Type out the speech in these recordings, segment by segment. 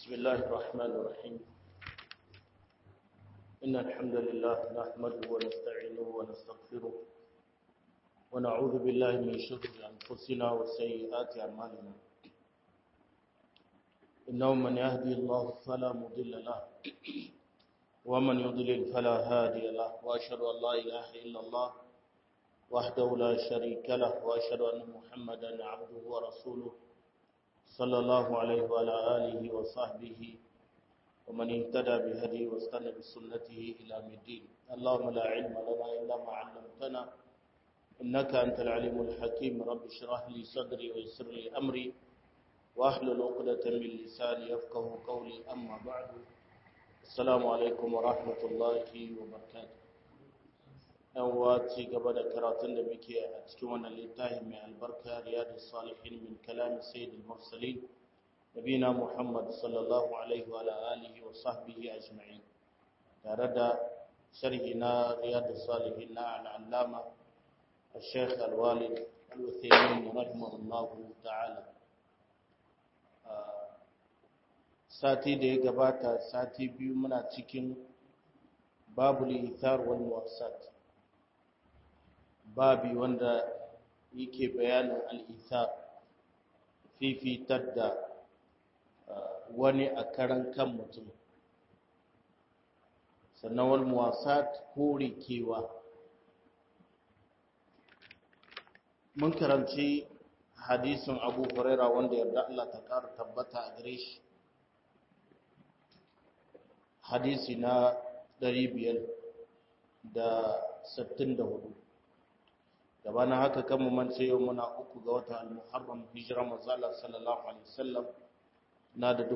بسم الله الرحمن الرحيم إن الحمد لله نحمده ونستعينه ونستغفره ونعوذ بالله من شرور أنفسنا وسيئات أعمالنا إنه من يهدي الله فلا مضل له ومن يضلل فلا هادي له وأشهد أن لا إله إلا الله وحده لا شريك له وأشهد أن محمدا عبده ورسوله صلى الله عليه وعلى آله وصحبه ومن اهتدى بهديه واستنى بسنته إلى الدين اللهم لا علم لنا إلا ما علمتنا إنك أنت العليم الحكيم رب اشرح لي صدري ويسر لي أمري واحلل عقدة من لساني يفقه قولي أما بعد السلام عليكم ورحمة الله وبركاته yan uwa ci gaba da karatun da muke a cikin wannan littafi mai albarka riyadus salihin min kalam sayyidul mursalin nabina muhammad sallallahu alaihi wa alihi wa sahbihi ajma'in tare da sharhi na riyadus salihin na al'allama الشيخ الوالد الوثيمين رحمه الله تعالى sati da ya gabata sati biyu muna cikin babul ithar wal muwassat babi wanda yake bayanin al'isa fifitar da wani a karan kan mutum sannan wal muwasat kore kewa mun karanci hadisin abu huraira wanda yarda Allah ta ƙara tabbata a gare shi hadisi na 564 gabanin haka kan mu mance yau muna uku ga wata al-muharram hijira manzala sallallahu alaihi wasallam na da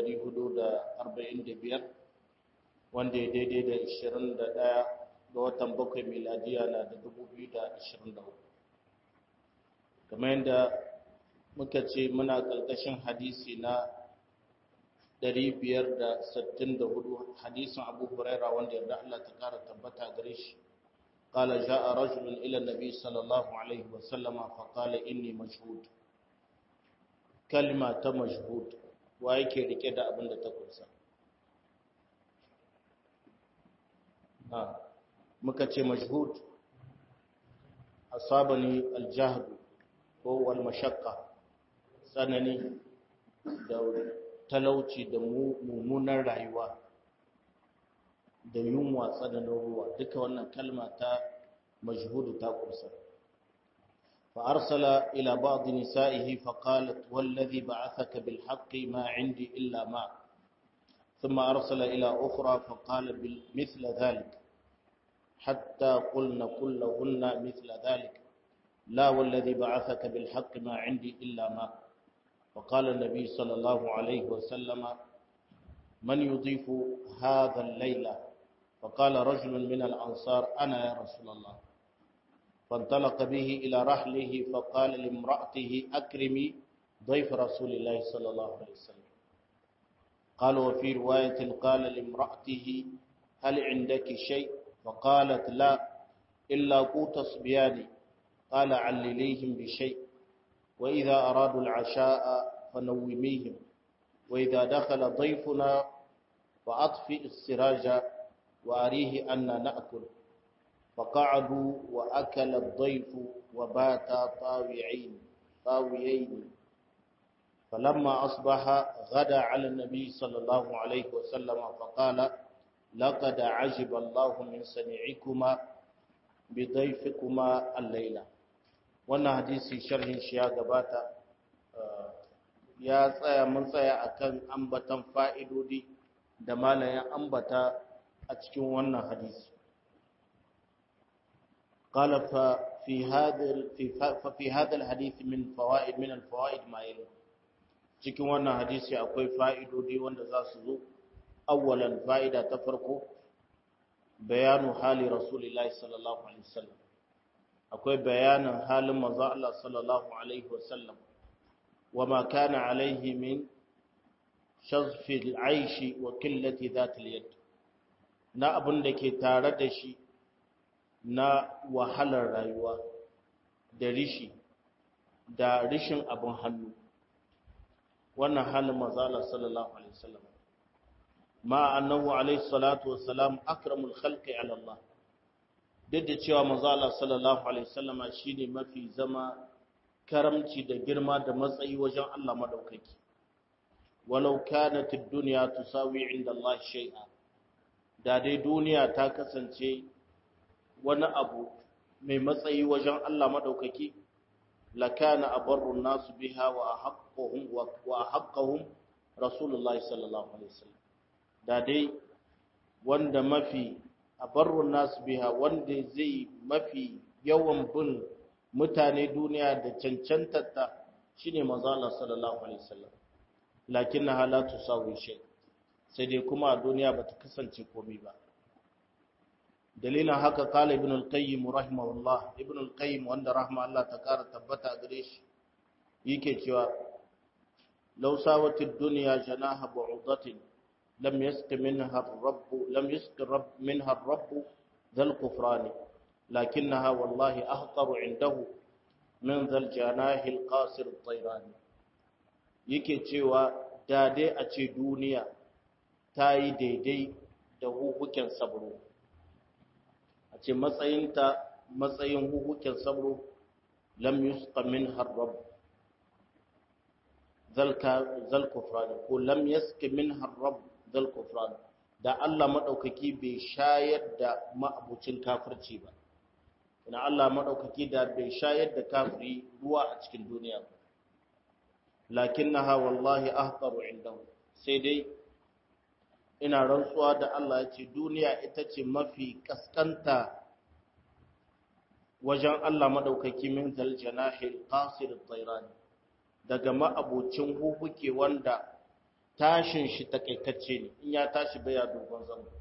1445 wanda ya daidai da 21 ga watan bakwai miladiya na da 2024 kamar yadda muka ce muna ƙarƙashin hadisi na 564 hadisin abu huraira wanda yarda Allah ta ƙara tabbata gare shi قال جاء رجل إلى النبي صلى الله عليه وسلم فقال إني مشهود كلمة مشهود وأيكي ركدا أبن تقرسا آه. مكتش مشهود أصابني الجهد هو المشقة سنني دور talauci da mummunan rayuwa da yunwa tsananin ruwa duka wannan kalma ta majhudu ta kursa fa arsala ila ba'd nisa'ihi fa qalat wallazi ba'athaka bil haqqi ma 'indi illa ma thumma arsala ila ukhra fa qala bil mithla dhalik hatta qulna kullahunna mithla dhalik la wallazi ba'athaka bil haqqi ma 'indi illa ma فقال النبي صلى الله عليه وسلم من يضيف هذا الليلة فقال رجل من الأنصار أنا يا رسول الله فانطلق به إلى رحله فقال لامرأته أكرمي ضيف رسول الله صلى الله عليه وسلم قال وفي رواية قال لامرأته هل عندك شيء فقالت لا إلا قوت صبياني قال علليهم بشيء وإذا أرادوا العشاء فنوميهم وإذا دخل ضيفنا فأطفئ السراج وأريه أن نأكل فقعدوا وأكل الضيف وباتا طاوعين طاويين فلما أصبح غدا على النبي صلى الله عليه وسلم فقال لقد عجب الله من سمعكما بضيفكما الليلة wannan hadisi sharhin shi ya gabata ya tsaya mun tsaya akan ambatan fa'idodi da malayan ambata a cikin wannan hadisi قال ففي هذا ففي هذا الحديث من فوائد من الفوائد ما يلي cikin wannan hadisi akwai fa'idodi wanda za su zo awwalan fa'ida ta farko bayanu hali rasulullahi sallallahu alaihi wasallam akwai bayanin halin manzo Allah sallallahu alaihi wasallam wama kana alaihi min shazfi al-aishi wa qillati dhati al-yad na abin da ke tare da shi na wahalar rayuwa da rishi da rishin abin hannu wannan halin manzala sallallahu alaihi wasallam ma annahu alaihi salatu wassalam akramul khalqi ala Allah duk da cewa manzala sallallahu alaihi wasallama shine mafi zama karamci da girma da matsayi wajen Allah madaukaki walau kanat ad-dunya tusawi inda Allah shay'a da dai duniya ta kasance wani abu mai matsayi wajen Allah madaukaki lakana abarrun nasu biha wa ahaqquhum wa ahaqquhum rasulullahi sallallahu alaihi wasallam da dai wanda mafi abarrun nasu biha wanda zai mafi yawan bin mutane duniya da cancantarta shine manzo Allah sallallahu alaihi wasallam lakinnaha la tusawi shay sai dai kuma a duniya bata kasance komai ba dalilin haka kala ibn al-qayyim rahimahullah ibn al-qayyim wanda rahma Allah ta kara tabbata gare shi yake cewa law sawati ad-dunya janaha bu'udatin lam yasqi minha ar-rabb lam yasqi rabb minha ar-rabb dhal kufran lakinnaha wallahi ahqaru indahu min dhal janahi al-qasir at-tayran yake cewa da dai a ce duniya ta yi daidai da hukukin sabro a ce matsayinta matsayin hukukin sabro lam yusqa min harrab zal kufran ko lam yaski min harrab zal kufran da Allah madaukaki bai shayar da ma'abucin kafirci ba ina Allah madaukaki da bai shayar da kafiri ruwa a cikin duniya ba lakinnaha wallahi ahqaru indahu sai dai ina rantsuwa da Allah ya ce duniya ita ce mafi kaskanta wajen Allah madaukaki min zal janahil qasir at-tayran daga ma'abocin huhuke wanda tashin shi takaitacce ne in ya tashi baya dogon zango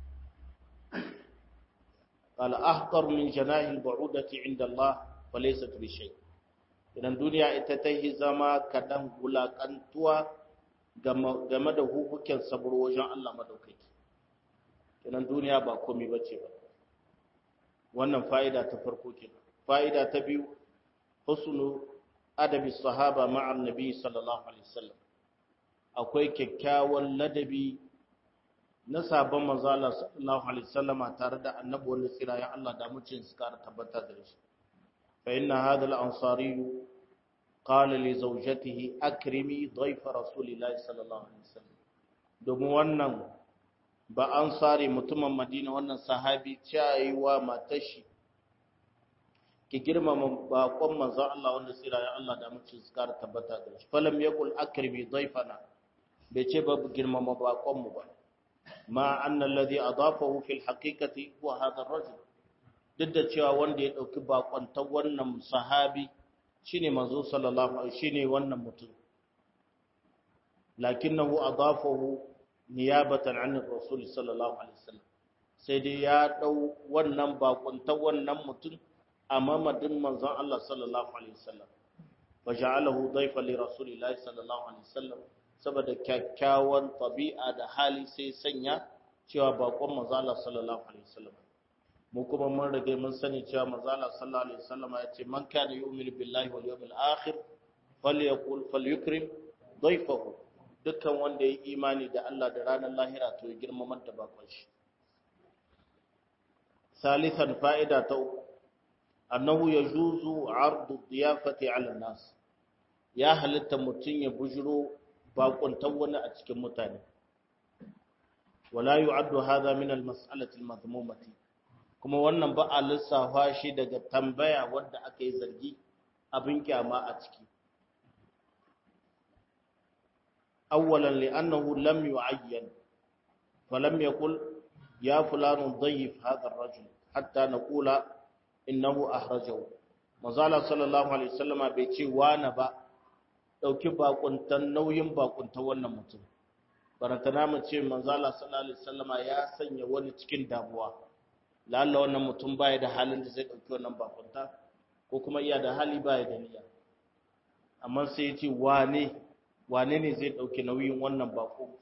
qala ahqar min janahil ba'udati inda Allah falaysat bi shay idan duniya ita ta yi zama kadan gulakantuwa game da hukukin saburo wajen Allah madaukaki kenan duniya ba komai bace ba wannan fa'ida ta farko kenan fa'ida ta biyu husnu adabi sahaba ma'a annabi sallallahu alaihi wasallam akwai kyakkyawan ladabi na sabon manzo Allah sallallahu alaihi wasallama tare da annabi wanda tsira ya Allah da mucin su kara tabbata da shi fa inna hadha al-ansari qala li zawjatihi akrimi dhayf rasulillahi sallallahu alaihi wasallam domin wannan ba an sare mutumin Madina wannan sahabi cewa wa matar shi ki girmama bakon manzon Allah wanda tsira ya Allah da mucin su kara tabbata da shi falam yaqul akrimi dhayfana bai ce ba girmama bakon mu ba ma anna alladhi adafahu fil haqiqati huwa hadha ar-rajul duk da cewa wanda ya dauki bakon ta wannan sahabi shine manzo sallallahu alaihi shine wannan mutum lakinnahu adafahu niyabatan an rasul sallallahu alaihi wasallam sai dai ya dau wannan bakon ta wannan mutum a mamadin manzon Allah sallallahu alaihi wasallam wa ja'alahu dayfa li rasulillahi sallallahu alaihi wasallam saboda kyakkyawan tabi'a da hali sai sanya cewa bakon manzon Allah sallallahu alaihi wasallam mu kuma mun rage mun sani cewa manzon Allah sallallahu alaihi wasallam ya ce man kana yu'minu billahi wal yawmil akhir falyaqul falyukrim dayfahu dukkan wanda ya imani da Allah da ranar lahira to ya girmamar da bakon shi ثالثا فائدة أنه يجوز عرض الضيافة على الناس يا هل mutum ya bujiro bakon tawwana a cikin mutane wala yu'addu hadha min al-mas'alati al-madhmumati kuma wannan ba a lissafa shi daga tambaya wanda aka yi zargi abin kyama a ciki awwalan li'annahu lam yu'ayyan falam yaqul ya fulanu dhayyif hadha ar-rajul hatta naqula innahu ahrajahu manzala sallallahu alaihi wasallama bai ce wani ba dauki bakuntan nauyin bakuntan wannan mutum barantana mu ce manzala sallallahu alaihi wasallama ya sanya wani cikin damuwa lalla wannan mutum baya da halin da zai dauki wannan bakunta ko kuma iya da hali baya da niyya amma sai ya ce wane wane ne zai dauki nauyin wannan bako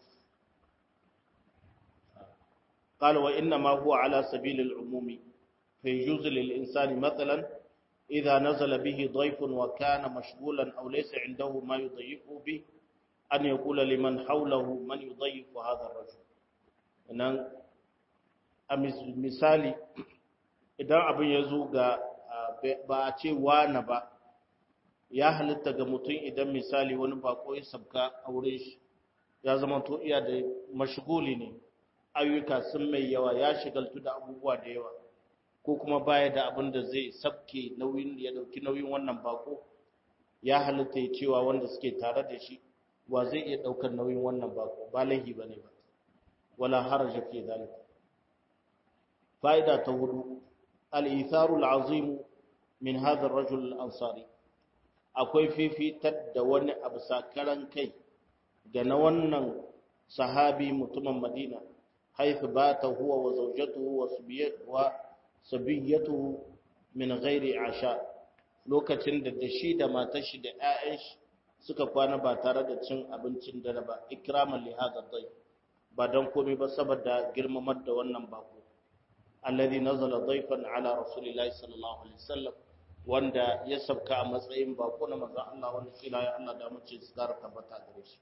قال وإنما هو على سبيل العموم فيجوز للإنسان مثلا إذا نزل به ضيف وكان مشغولا أو ليس عنده ما يضيفه به an yaqula liman hawlahu man yudayyifu hadha ar-rajul nan a misali idan abin ya zo ga ba a ce wane ba ya halitta ga mutum idan misali wani bako ya sabka a wurin shi ya zama to iya da mashiguli ne ayyuka sun mai yawa ya shigaltu da abubuwa da yawa ko kuma baya da abin da zai sabke nauyin ya dauki nauyin wannan bako ya halitta ya cewa wanda suke tare da shi wa zai iya daukar nauyin wannan bako ba laihi bane ba wala haraja fi zalika fa'ida ta hudu al-itharu al-azim min hadha ar-rajul al-ansari akwai fifitar da wani abu sakaran kai ga na wannan sahabi mutumin Madina haifu bata huwa wa zawjatuhu wa sabiyatuhu min ghairi asha lokacin da da shi da matar shi da ƴaƴan shi suka kwana ba tare da cin abincin dare ba ikraman li hadha dai ba dan komai ba saboda girmamar da wannan bako alladhi nazala dayfan ala rasulillahi sallallahu alaihi wasallam wanda ya sabka a matsayin bako na manzon Allah wanda kila ya Allah da mace su gara tabbata gare shi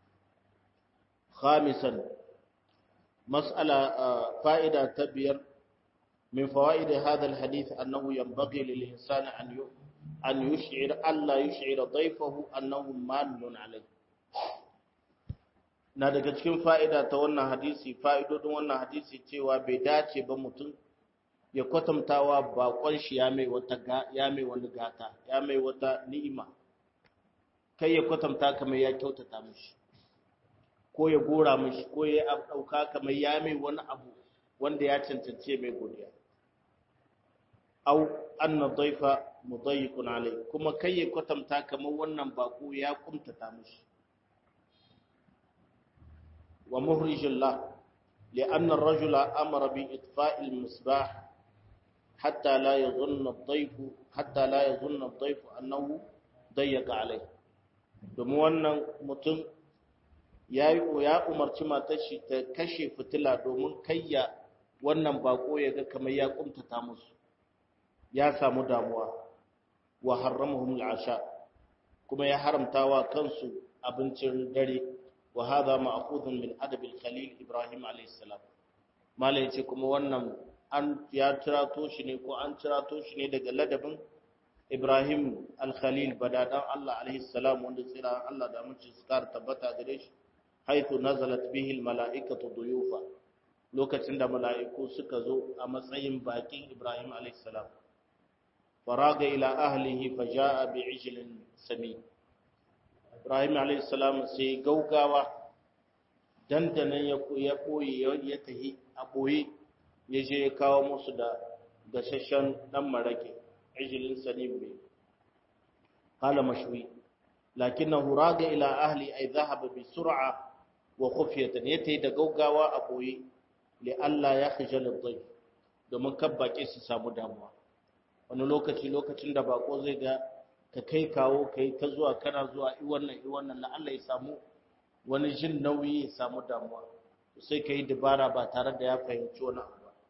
khamisan mas'ala fa'ida ta biyar min fawaid hadha alhadith annahu yanbaghi lil insani an an yush'ir alla yush'ira dayfahu annahu mannun alayhi na daga cikin fa'ida ta wannan hadisi fa'idodin wannan hadisi cewa bai dace ba mutum ya kwatantawa bakon shi ya mai wata ya mai wani gata ya mai wata ni'ima kai ya kwatanta kamar ya kyautata mishi ko ya gora mishi ko ya dauka kamar ya mai wani abu wanda ya cancance mai godiya au anna dhaifa mudayyiqun alai kuma kai ya kwatanta kamar wannan bako ya kumtata mishi wa muhrijullah لأن الرجل أمر بإطفاء المصباح حتى لا يظن الضيف حتى لا يظن الضيف أنه ضيق عليه domin wannan mutum ya ya umarci matar shi ta kashe fitila domin kayya wannan bako ya ga kamar ya kumtata musu ya samu damuwa wa harramahum al'asha kuma ya haramtawa kansu abincin dare wa hadha ma'khudun min adab al-khalil ibrahim alayhi salam mala yace kuma wannan an ya tirato shi ne ko an tirato shi ne daga ladabin Ibrahim al-Khalil badadan Allah alaihi salam wanda tsira Allah da mutum su kar tabbata gare shi haitu nazalat bihi al-mala'ikatu duyufa lokacin da mala'iku suka zo a matsayin bakin Ibrahim alaihi salam faraga ila ahlihi faja'a bi'ijlin sami Ibrahim alaihi salam sai gaugawa dandanan ya ya koyi ya tahi a boye ya je ya kawo musu da gashashen dan marake عجل سليم به قال مشوي لكنه راجع إلى أهلي أي ذهب بسرعة وخفية يتي دقوقا وأبوي لألا يخجل الضيف domin kan baƙi su samu damuwa wani lokaci lokacin da bako zai ga ka kai kawo ka yi ta zuwa kana zuwa i wannan i wannan la'alla ya samu wani jin nauyi ya samu damuwa sai ka yi dabara ba tare da ya fahimci wani abu ba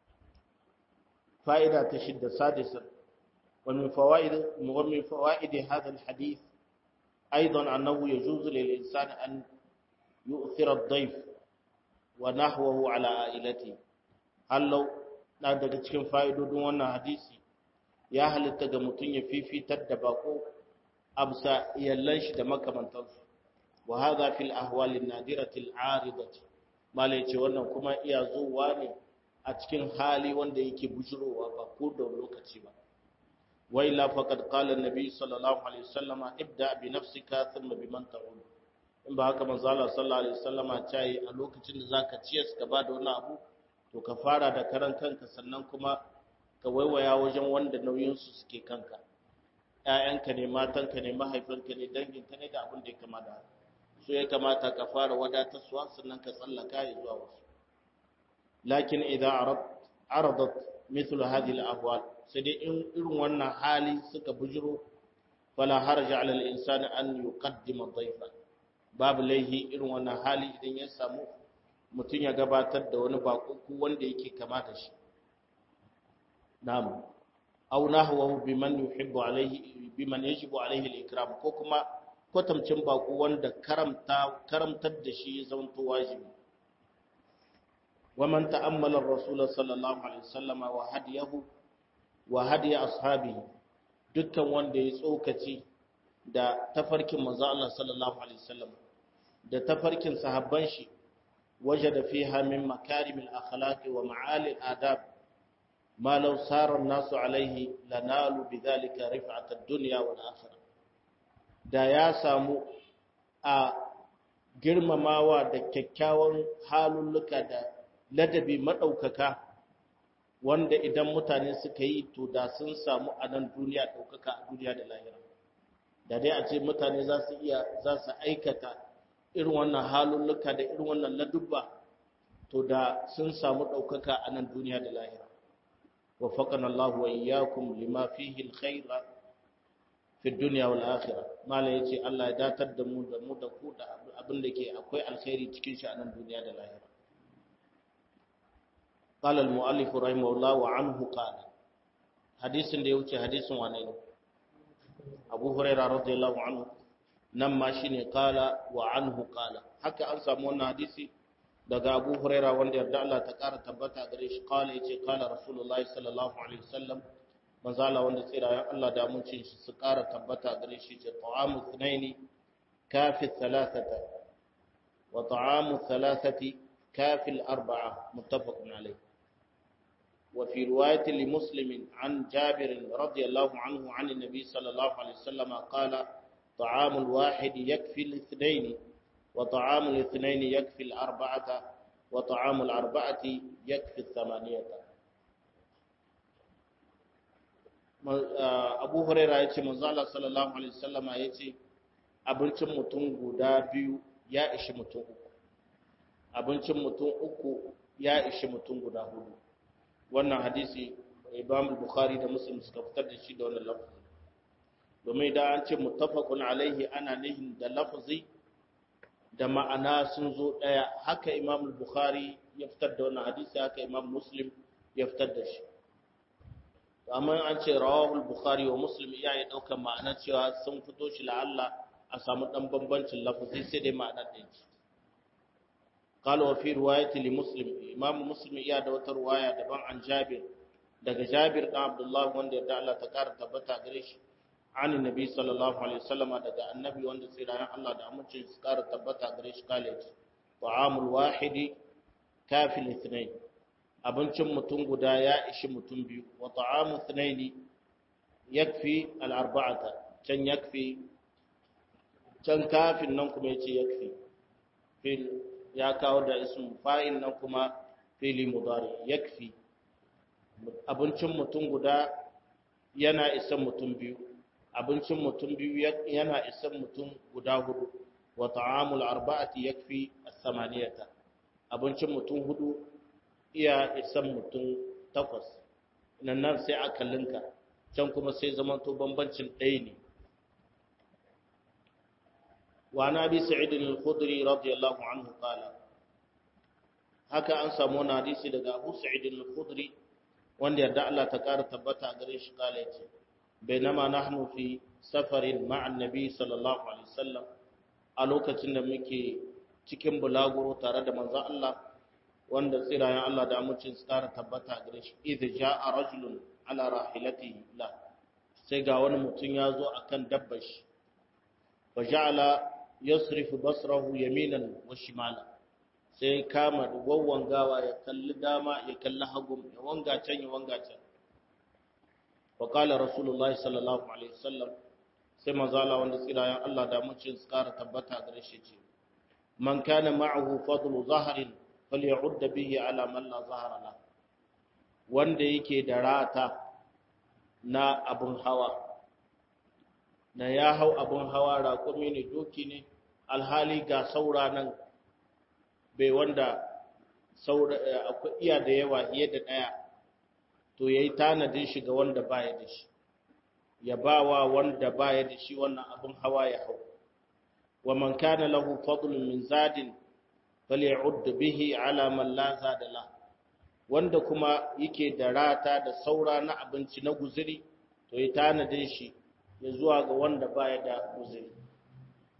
fa'ida ta shidda sadisan ومن فوائد ومن فوائد هذا الحديث أيضا أنه يجوز للإنسان أن يؤثر الضيف ونحوه على عائلته هل لو na daga cikin fa'idodin wannan hadisi ya halitta ga mutum ya fifitar da bako absa iyallan shi da makamantansu wa hadha fil ahwal an-nadirati al-aridati malai ce wannan kuma iya zuwa ne a cikin hali wanda yake bujurowa ba ko da lokaci ba وإلا فقد قال النبي صلى الله عليه وسلم ابدأ بنفسك ثم بمن تعود in ba haka manzo Allah sallallahu alaihi wasallama ta yi a lokacin da zaka ciyar ka ba da wani abu to ka fara da karan kanka sannan kuma ka waiwaya wajen wanda nauyin su suke kanka ƴaƴanka ne matanka ne mahaifinka ne danginka ne da abin da ya kamata so ya kamata ka fara wadatarsuwa sannan ka tsallaka ya zuwa wasu lakin idan aradat mithlu hadhihi al-ahwal sai dai in irin wannan hali suka bujiro fala harja ala al-insani an yuqaddima dhayfa babu laihi irin wannan hali idan ya samu mutum ya gabatar da wani bako wanda yake kama da shi na'am aw nahwahu biman yuhibbu alayhi biman yajibu alayhi al-ikram ko kuma kwatamcin bako wanda karamta karamtar da shi ya zama wajibi ومن تأمل الرسول صلى الله عليه وسلم وهديه وهدي أصحابه dukkan wanda ya tsokaci da tafarkin manzo Allah sallallahu alaihi wasallam da tafarkin sahabban shi wajada fiha min makarimil akhlaqi wa ma'alil adab ma law sara an-nasu alaihi lanalu bidhalika rif'at ad-dunya wal akhirah da ya samu a girmamawa da kyakkyawan halulluka da ladabi maɗaukaka wanda idan mutane suka yi to da sun samu a nan duniya ɗaukaka a duniya da lahira da dai a ce mutane za su iya za su aikata irin wannan halulluka da irin wannan ladubba to da sun samu ɗaukaka a nan duniya da lahira wa faƙan Allah wa iyyakum lima fihi alkhair fi dunya wal akhirah mala yace Allah ya datar da mu da mu da ku da abin da ke akwai alkhairi cikin shi a nan duniya da lahira قال المؤلف رحمه الله وعنه قال حديث da ya wuce hadisin wane ne Abu Hurairah radiyallahu anhu nan ma shine qala wa anhu qala haka an samu wannan hadisi daga Abu Hurairah wanda yarda Allah ta kara tabbata gare shi qala yace qala Rasulullahi sallallahu alaihi wasallam manzo Allah wanda tsirayen Allah da mun shi su kara tabbata gare shi ce ta'amu thnaini kafi thalathata wa ta'amu thalathati kafi al-arba'a muttafaqun alayh وفي رواية لمسلم عن جابر رضي الله عنه عن النبي صلى الله عليه وسلم قال طعام الواحد يكفي الاثنين وطعام الاثنين يكفي الأربعة وطعام الأربعة يكفي الثمانية أبو هريرة يتي مزالة صلى الله عليه وسلم يتي abincin mutum guda biyu ya ishi mutum uku abincin mutum uku ya ishi mutum guda hudu wannan hadisi Imam Bukhari da Muslim suka fitar da shi da wannan lafazi domin idan an ce muttafaqun alaihi ana nihin da lafazi da ma'ana sun zo daya haka Imam Bukhari ya fitar da wannan hadisi haka Imam Muslim ya fitar da shi amma an ce rawahu Bukhari wa Muslim iya ya dauka ma'ana cewa sun fito shi la'alla a samu dan bambancin lafazi sai dai ma'ana ɗaya ce قال وفي رواية لمسلم إمام مسلم إياه دوت رواية دبان عن جابر دق جابر بن عبد الله وند يدعى الله تكار تبتا قريش عن النبي صلى الله عليه وسلم دق النبي وند سيرا الله دعا مجل سكار تبتا قريش قال طعام الواحد كافي الاثنين abincin mutum guda ya ishi mutum biyu wa ta'amu thnaini yakfi al-arba'ata can yakfi can kafin nan kuma yace yakfi fil ya kawo da ism fa'il nan kuma fili mudari yakfi abincin mutum guda yana isan mutum biyu abincin mutum biyu yana isan mutum guda hudu wa ta'amul arba'ati yakfi as-samaniyata abincin mutum hudu iya isan mutum takwas nan nan sai aka linka can kuma sai zamanto bambancin ɗaya ne وعن أبي سعيد الخدري رضي الله عنه قال haka an samu wani hadisi daga Abu Sa'id al-Khudri wanda yadda Allah ta ƙara tabbata a gare shi kala yace bainama nahnu fi safarin ma'a annabi sallallahu alaihi wasallam a lokacin da muke cikin bulaguro tare da manzon Allah wanda tsirayen Allah da amincin su ƙara tabbata a gare shi idza ja'a rajulun ala rahilatihi la sai ga wani mutum ya zo akan dabbar shi fa ja'ala yasrifu basrahu yaminan wa shimala sai kama da wawwangawa ya kalli dama ya kalli hagu ya wanga can ya wanga can wa qala rasulullahi sallallahu alaihi wasallam sai manzala wanda tsirayen Allah da mun cin tsara tabbata gare shi ce man kana ma'ahu fadlu zahrin faly'ud bihi ala man la zahara la wanda yake da rata na abun hawa na ya hau abun hawa raƙumi ne doki ne alhali ga saura nan bai wanda saura akwai iya da yawa fiye da ɗaya to ya yi tanadin shi ga wanda baya da shi ya ba wa wanda baya da shi wannan abin hawa ya hau wa man kana lahu fadlun min zadin faly'ud bihi ala man la zada la wanda kuma yake da rata da saura na abinci na guzuri to ya tanadin shi ya zuwa ga wanda baya da guzuri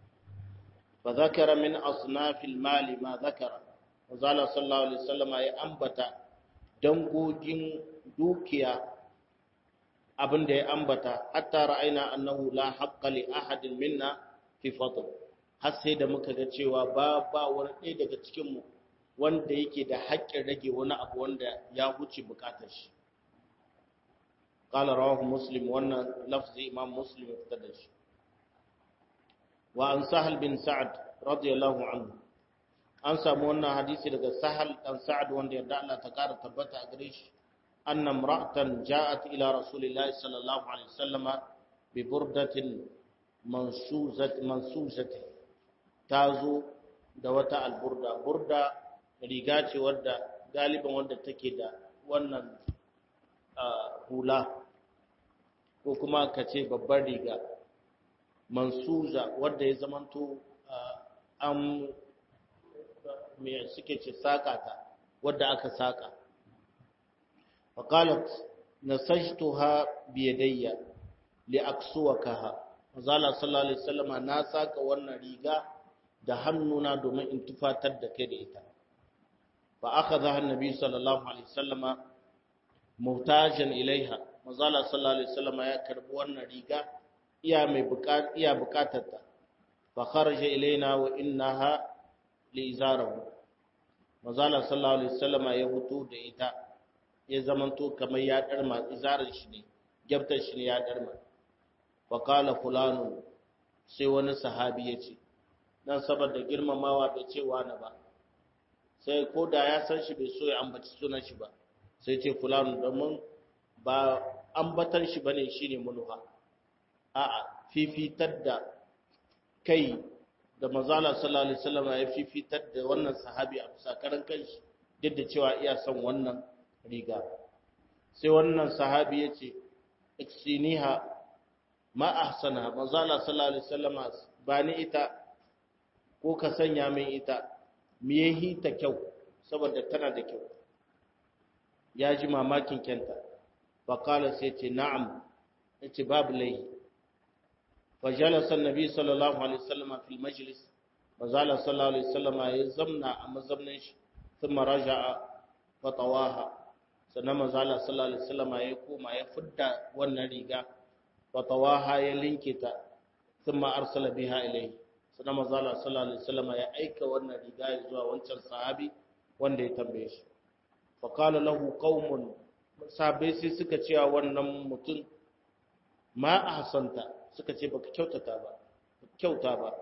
fa zakara min asnafil mali ma zakara manzala sallallahu alaihi wasallama ya ambata dangogin dukiya abin da ya ambata hatta ra'ayna annahu la haqqa li ahadin minna fi fadl har sai da muka ga cewa ba ba wani ɗaya daga cikin mu wanda yake da haƙƙin rage wani abu wanda ya huce bukatar shi qala rawahu muslim wannan lafzi imam muslim ya fitar da shi wa an sahal bin sa'ad radiyallahu anhu an samu wannan hadisi daga sahal dan sa'ad wanda yarda Allah ta kara tabbata a gare shi anna imra'atan ja'at ila rasulillahi sallallahu alaihi wasallama bi burdatin mansuzat mansuzati tazo da wata alburda burda riga ce wadda galiban wanda take da wannan hula ko kuma ka ce babbar riga mansuza wadda ya zamanto an me suke ce saka ta wadda aka saka faqalat nasajtuha bi yadayya li aksuwakaha mazala sallallahu alaihi wasallama na saka wannan riga da hannuna domin in tufatar da kai da ita fa akhadha annabi sallallahu alaihi wasallama muhtajan ilaiha mazala sallallahu alaihi wasallama ya karbi wannan riga iya mai buƙata iya buƙatar ta fa kharaja ilaina wa innaha li izarahu mazala sallallahu alaihi wasallama ya hutu da ita ya zamanto kamar ya darma izarar shi ne gyabtar shi ne ya darma fa qala fulanu sai wani sahabi ya ce dan saboda girmamawa bai ce wani ba sai ko da ya san shi bai so ya ambaci sunan shi ba sai ce fulanu domin ba ambatar shi bane shine munuha a'a fifitar da kai da manzala sallallahu alaihi wasallam ya fifitar da wannan sahabi a sakaran kanshi duk da cewa iya son wannan riga sai wannan sahabi ya ce iksiniha ma ahsana manzala sallallahu alaihi wasallam ba ni ita ko ka sanya min ita me yahi ta kyau saboda tana da kyau ya ji mamakin kyanta faƙala sai ce na'am ya ce babu laihi fajalasa nabi sallallahu alaihi wasallama fil majlis mazala sallallahu alaihi wasallama ya zamna a mazamnin shi sun maraja a fatawaha sannan mazala sallallahu alaihi wasallama ya koma ya fidda wannan riga fatawaha ya linke ta sun ma arsala biha ilai sannan mazala sallallahu alaihi wasallama ya aika wannan riga ya zuwa wancan sahabi wanda ya tambaye shi faƙala lahu qaumun sabai sai suka ce wa wannan mutum ma ahsanta suka ce baka kyautata ba kyauta ba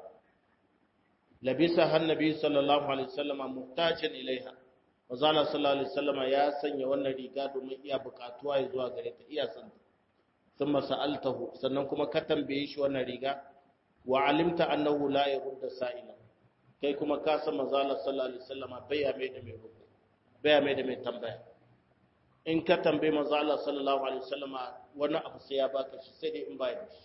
labisa hannabi sallallahu alaihi wasallama muhtajan ilaiha wazala sallallahu alaihi wasallama ya sanya wannan riga domin iya bukatuwa ya zuwa gare ta iya san thumma sa'altahu sannan kuma ka tambaye shi wannan riga wa alimta annahu la yurda sa'ila kai kuma ka san manzala sallallahu alaihi wasallama bai ya mai da mai rubu baya mai da mai tambaya in ka tambaye manzo Allah sallallahu alaihi wasallama wani abu sai ya baka shi sai dai in baya da shi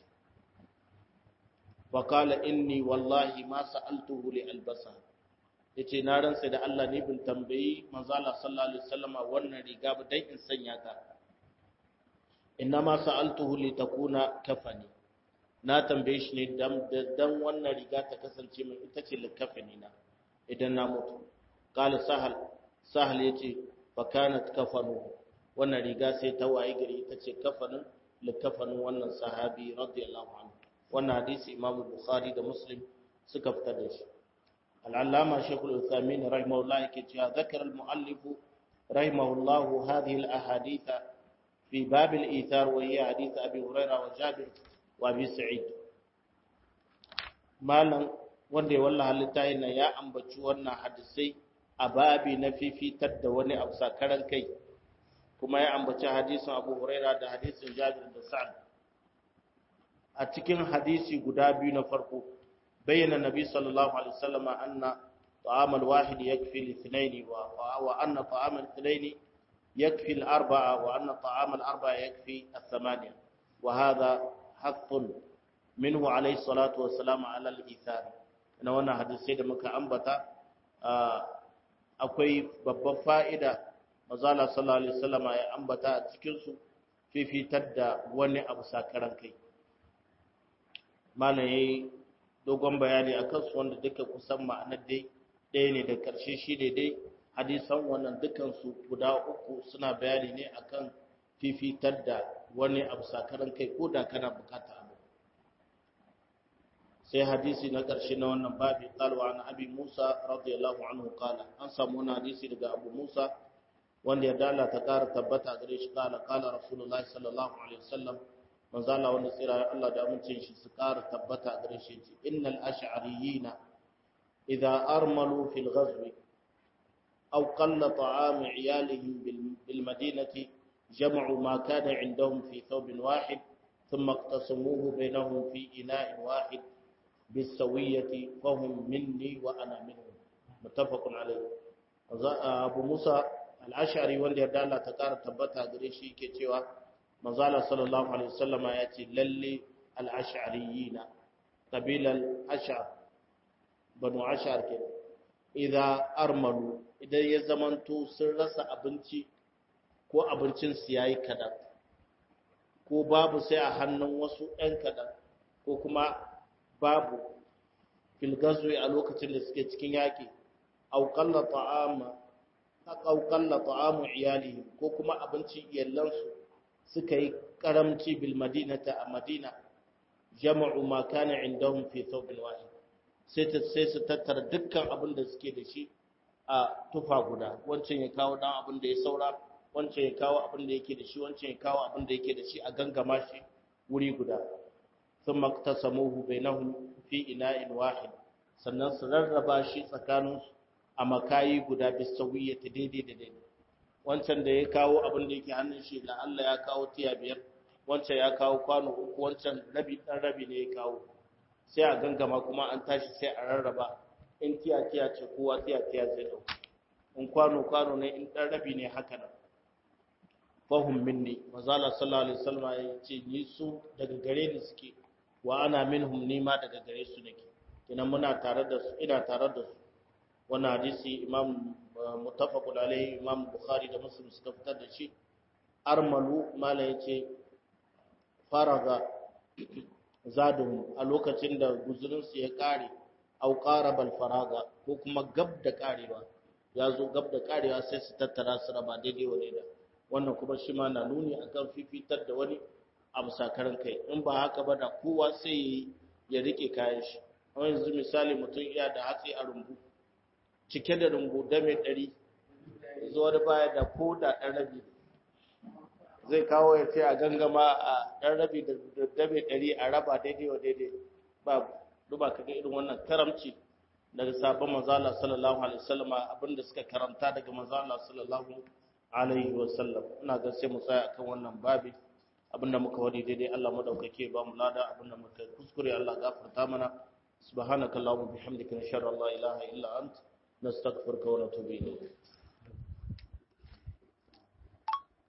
fa qala inni wallahi ma sa'altuhu li albasa yace na ransa da Allah ne bin tambayi manzo Allah sallallahu alaihi wasallama wannan riga ba dan in sanya ta inna ma sa'altuhu li takuna kafani na tambaye shi ne dan dan wannan riga ta kasance min ita ce likafani na idan na mutu qala sahal sahal ya ce fakanat kafanu wannan riga sai ta waye gari ita ce kafanin likafanin wannan sahabi radiyallahu anhu wannan hadisi imamu bukhari da muslim suka fitar da shi al'allama shekul uthamin rahimahullah yake cewa zakar al-mu'allif rahimahullah hadhihi al-ahadith fi bab al-ithar wa hiya hadith abi hurairah wa jabir wa abi sa'id malam wanda ya wallaha littayin nan ya ambaci wannan hadisai a babi na fifitar da wani abu sakaran kai kuma ya ambaci hadisin abu huraira da hadisin jabir da sa'ad a cikin hadisi guda biyu na farko bayyana nabi sallallahu alaihi wasallam anna ta'am al-wahid yakfi li-ithnayn wa wa anna ta'am al-ithnayn yakfi al-arba'a wa anna ta'am al-arba'a yakfi ath-thamaniya wa hadha haqqun minhu alayhi salatu wa salam ala al-ithar na wannan hadisi da muka ambata akwai babban fa'ida mazala sallallahu alaihi wasallama ya ambata a cikinsu fifitar da wani abu sakaran kai mana ya yi dogon bayani akan su wanda duka kusan ma'anar dai ɗaya ne da ƙarshe shi ne dai hadisan wannan dukansu guda uku suna bayani ne akan fifitar da wani abu sakaran kai ko da kana bukata abu sai hadisi na ƙarshe na wannan babi qalwa an abi Musa radiyallahu anhu qala an samu wani hadisi daga Abu Musa wanda ya dala ta ƙara tabbata gare shi qala qala rasulullahi sallallahu alaihi wasallam manzo Allah wanda tsira Allah da amincin shi su ƙara tabbata gare shi innal ash'ariyina idza armalu fil ghazwi أو قل طعام عيالهم بالمدينة جمعوا ما كان عندهم في ثوب واحد ثم اقتسموه بينهم في إناء واحد بالسوية فهم مني وأنا منهم متفق عليه أبو موسى الأشعري wanda yarda Allah ta ƙara tabbata gare shi ke cewa manzala sallallahu alaihi wasallama ya ce lalle al-ash'ariyina qabilal ash'ar banu ash'ar kenan idza armalu idan ya zamanto sun rasa abinci ko abincinsu ya yi kaɗan ko babu sai a hannun wasu ‘yan kaɗan ko kuma babu filgazuwa a lokacin da suke cikin yaƙi auƙalla ta'amu iyali ko kuma abincin iyalansu suka yi ƙaramci bil madinata a madina jama'u ma kana indahum fi thawbin wahid sai su tattara dukkan abin da suke da shi a tufa guda wancan ya kawo dan abin da ya saura wancan ya kawo abin da yake da shi wancan ya kawo abin da yake da shi a gangama shi wuri guda sun maktasamuhu bainahum fi ina'in wahid sannan su rarraba shi tsakanin a makayi guda bisawiya ta daidai da daidai wancan da ya kawo abin da yake hannun shi la Allah ya kawo tiya biyar wancan ya kawo kwano uku wancan rabi dan rabi ne ya kawo sai a gangama kuma an tashi sai a rarraba in tiya-tiya ce kowa tiya-tiya zai ɗauka in kwano-kwano ne in ɗan rabi ne haka nan fahim minni mazala sallallahu alaihi wasallam ya ce ni su daga gare ni suke wa ana minhum ni ma daga gare su nake ina muna tare da su ina tare da su wannan hadisi imam muttafaqun alaihi imam bukhari da muslim suka fitar da shi armalu mala yace faraga zadun a lokacin da guzurinsu ya kare au qarabal faraga ko kuma gab da karewa ya zo gab da karewa sai su tattara su raba daidai wa daida wannan kuma shi ma na nuni akan fifitar da wani abu sakaran kai in ba haka ba da kowa sai ya rike kayan shi amma yanzu misali mutum iya da hatsi a rumbu cike da rumbu dame ɗari zuwa da baya da ko da ɗan rabi zai kawo ya ce a gangama a ɗan rabi da dame ɗari a raba daidai wa daidai babu duba kaga irin wannan karamci daga sabon manzala sallallahu alaihi wasallam abinda suka karanta daga manzala sallallahu alaihi wasallam ina ga sai mu tsaya akan wannan babi abinda muka wadi daidai Allah madaukake ba mu lada abinda muka kuskure Allah gafarta mana subhanakallahumma bihamdika nashhadu an la ilaha illa ant nastaghfiruka wa natubu ilayk